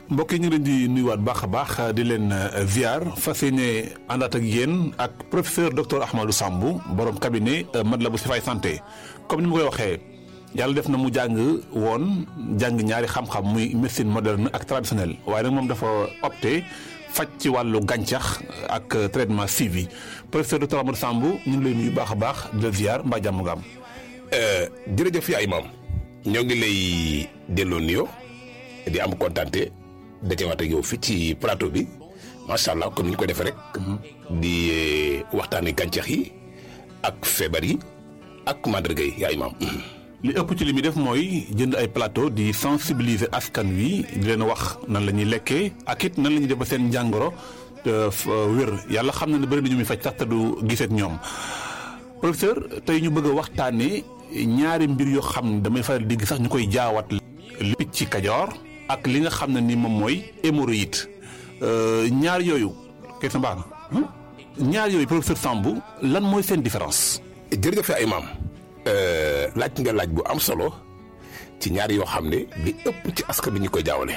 mbokk yi ñu ngi leen di nuyuwaat baax a baax di leen ziar fas yéene àndaat ak yéen ak professeur docteur Ahmadou Sambou borom cabinet Matlaboul Chifaay santé comme ni ma koy waxee yàlla def na mu jàng woon jàng ñaari xam-xam muy médecine moderne ak traditionnelle waaye nag moom dafa opté faj ci wàllu gàncax ak traitement suivi professeur docteur Ahmadou Sambou ñu ngi lay nuyu baax a baax di la ziar mbaa jàmm nga am. jërëjëf yaa imaam ñoo ngi lay delloo nuyoo di am kontante dajewaat ak yow fii ci plateau bi macha allah comme ni ñu ko defee rek. di waxtaanee gàncax yi ak feebar yi ak màndarga yi yaa imaam. li ëpp ci li muy def mooy jënd ay plateau di sensibiliser askan wi di leen wax nan la ñuy lekkee ak it nan la ñuy def ba seen njàngoro wér yàlla xam na ne bëri na ñu muy faj sax te du gisee ak ñoom professeur tey ñu bëgg a waxtaanee ñaari mbir yoo xam ne damay faral di gis sax ñu koy jaawat li picc kajoor ak li nga xam ne ni moom mooy hémorroïde ñaar yooyu kay sa mbaax na ñaar yooyu professeur Sambou lan mooy seen différence. jërëjëf yaa imaam laaj nga laaj bu am solo ci ñaar yoo xam ne li ëpp ci askan bi ñu koy jaawale.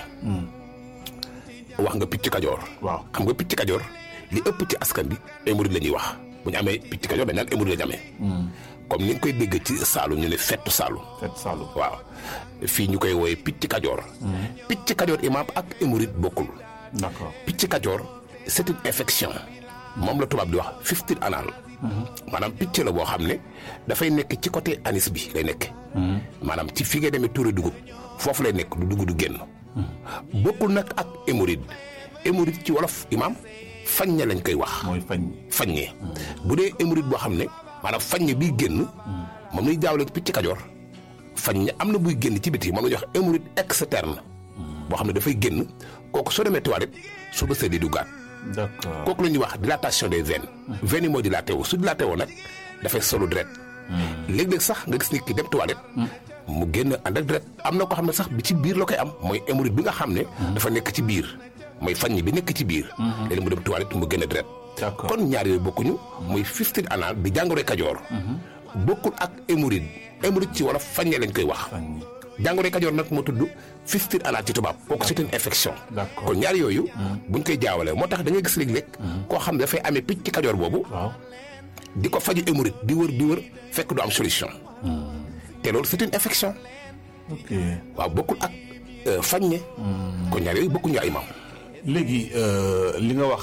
wax nga picc kajoor. waaw xam nga picc kajoor li ëpp ci askan bi hémorroïde la ñuy wax bu ñu amee picc kajoor dañ naan hémorroïde la ñu amee. comme ni nga koy dégg ci saalu ñu ne fettu saalu. fettu saalu waaw fii ñu koy wooye picc kajoor. picc kajoor imaam ak hémorroïde bokkul. d'accord picc kajoor c'est une infection moom la tubaab di wax fistule anal. maanaam picc la boo xam ne dafay nekk ci côté anis bi lay nekk. maanaam ci fi nga demee tuure dugub foofu lay nekk du dugub du génn. bokkul nag ak hémorroïde hémorroïde ci wolof imaam faññe lañ koy wax. mooy fañ. faññe bu dee hémorroïde boo xam ne maanaam faññe biy génn. moom la ñuy jaawale picc kajoor faññe am na buy génn ci biti moom la ñuy wax hémorroïde externe. boo xam ne dafay génn kooku soo demee toilette soo ba seetlee du gaat. d'accord kooku la ñuy wax dilatation des veines. veines yi moo dilaté wu su dilaté woo nag dafay solu deret. léeg-léeg sax nga gis nit ki dem toilette. mu génn ànd ak deret am na ko xam ne sax bi ci biir la koy am mooy hémorroïde bi nga xam ne. dafa nekk ci biir mooy faññe bi nekk ci biir. léegi mu dem toilette mu génn deret. d'accord kon ñaar yooyu bokkuñu. muy fistule anal di jàngoro kajoor. bokkul ak hémorroïde hémorroïde ci wolof faññe lañ koy wax. jàngoro kajoor nag moo tudd fistule anal ci tubaab kooku c'est une infection D'accord. kon ñaar yooyu buñ koy jaawale moo tax da ngay gis léeg-léeg koo xam ne dafay amee picc kajoor boobu waaw di ko faju hémorroïde di wër di wër fekk du am solution te loolu c'est une infection ok waaw bokkul ak faññe kon ñaar yooyu bokkuñu ay maam léegi li nga wax